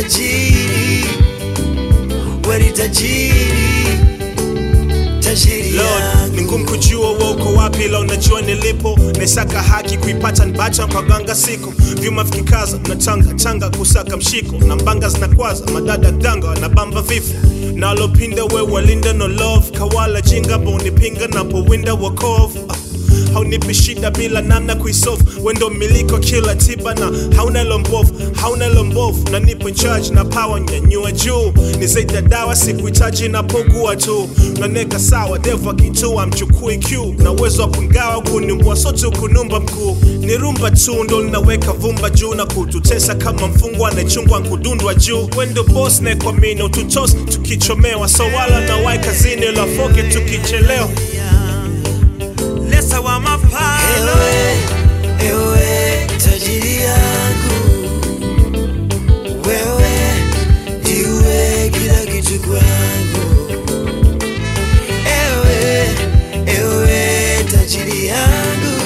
tajiri, we ni tajiri, tajiri Lord, yangu. ni ngumu kujua wewe uko wapi, ila unajua nilipo. Naisaka haki kuipata nbacha kwa ganga siko vyuma vikikaza na tanga tanga kusaka mshiko na mbanga zinakwaza madada danga na bamba vifo nalopinda we walinda no love kawala jinga bonipinga napowinda wakovu Ah, haunipi shida bila namna kuisolve wendo miliko kila tiba na hauna lombovu hauna lombovu na nipo in charge na power nyanyua juu ni zaidi ya dawa sikuhitaji napogua tu naneka sawa devu akitua mchukui q na uwezo wa kungawa kunimbua sote kunumba mkuu ni rumba tu ndo linaweka vumba juu na kututesa kama mfungwa anayechungwa nkudundwa juu wendo bos naekwamini ututos tukichomewa so wala na wai kazini lafoke tukichelewa Lesa wa mapalo ewe, ewe tajiri yangu wewe ndiwe kila kitu kwangu ewe, ewe tajiri yangu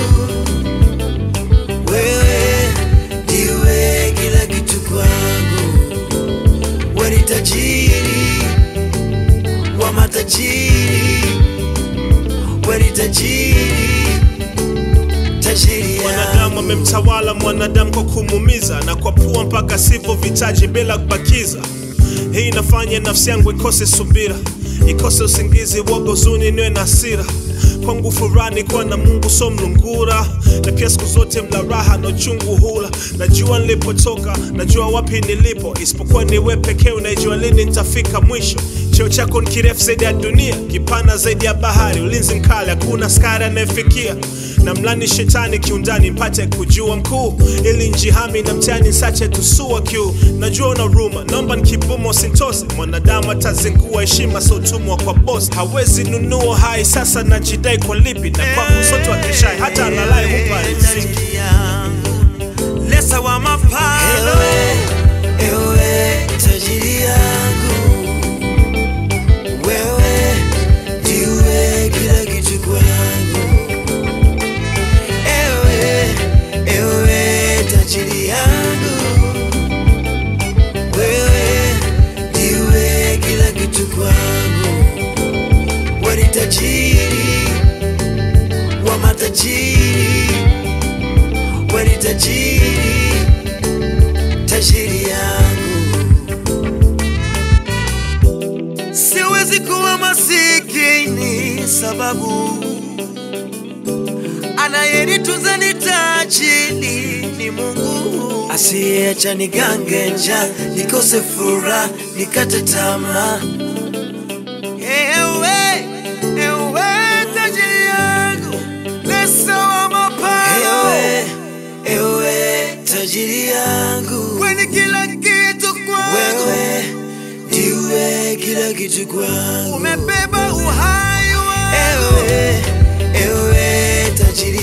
wewe ndiwe kila kitu kwangu we ni tajiri wa matajiri we ni tajiri tajiri mwanadamu yangu amemtawala mwanadamu kwa kumuumiza na kwa pua mpaka sivyo vitaji bila kubakiza hii inafanya nafsi yangu ikose subira ikose usingizi woga huzuni niwe na hasira kwangu furani kuwa na mungu so mlungura na pia siku zote mla raha na uchungu hula najua nilipotoka najua wapi nilipo isipokuwa niwe pekee unaijua lini nitafika mwisho cheo chako ni kirefu zaidi ya dunia kipana zaidi ya bahari ulinzi mkali hakuna skari anayefikia na mlani shetani kiundani mpate kujua mkuu ili njihami na mtani nsache tusua kiu najua una ruma naomba nikibuma usintose mwanadamu atazingua heshima sotumwa kwa bos hawezi nunua hai sasa najidai kwa lipi na kwa msoto wa kishai hata alalai hupa riziki tajiri yangu lesa wa mapalo ewe, ewe tajiri yangu wewe ndiwe kila kitu kwangu ewe, ewe tajiri yangu wewe ndiwe kila kitu kwangu we ni tajiri wa matajiri we ni tajiri tajiri yangu siwezi kuwa masikini sababu anayenitunza ni tajiri ni Mungu asiyeacha nigange njaa nikose furaha nikate tamaa Ewe, ewe tajiri yangu, lesa wa mapalo. Ewe, ewe tajiri yangu, wewe ni kila kitu kwangu. Wewe ndiwe kila kitu kwangu. Umebeba uhai wangu. Ewe, ewe tajiri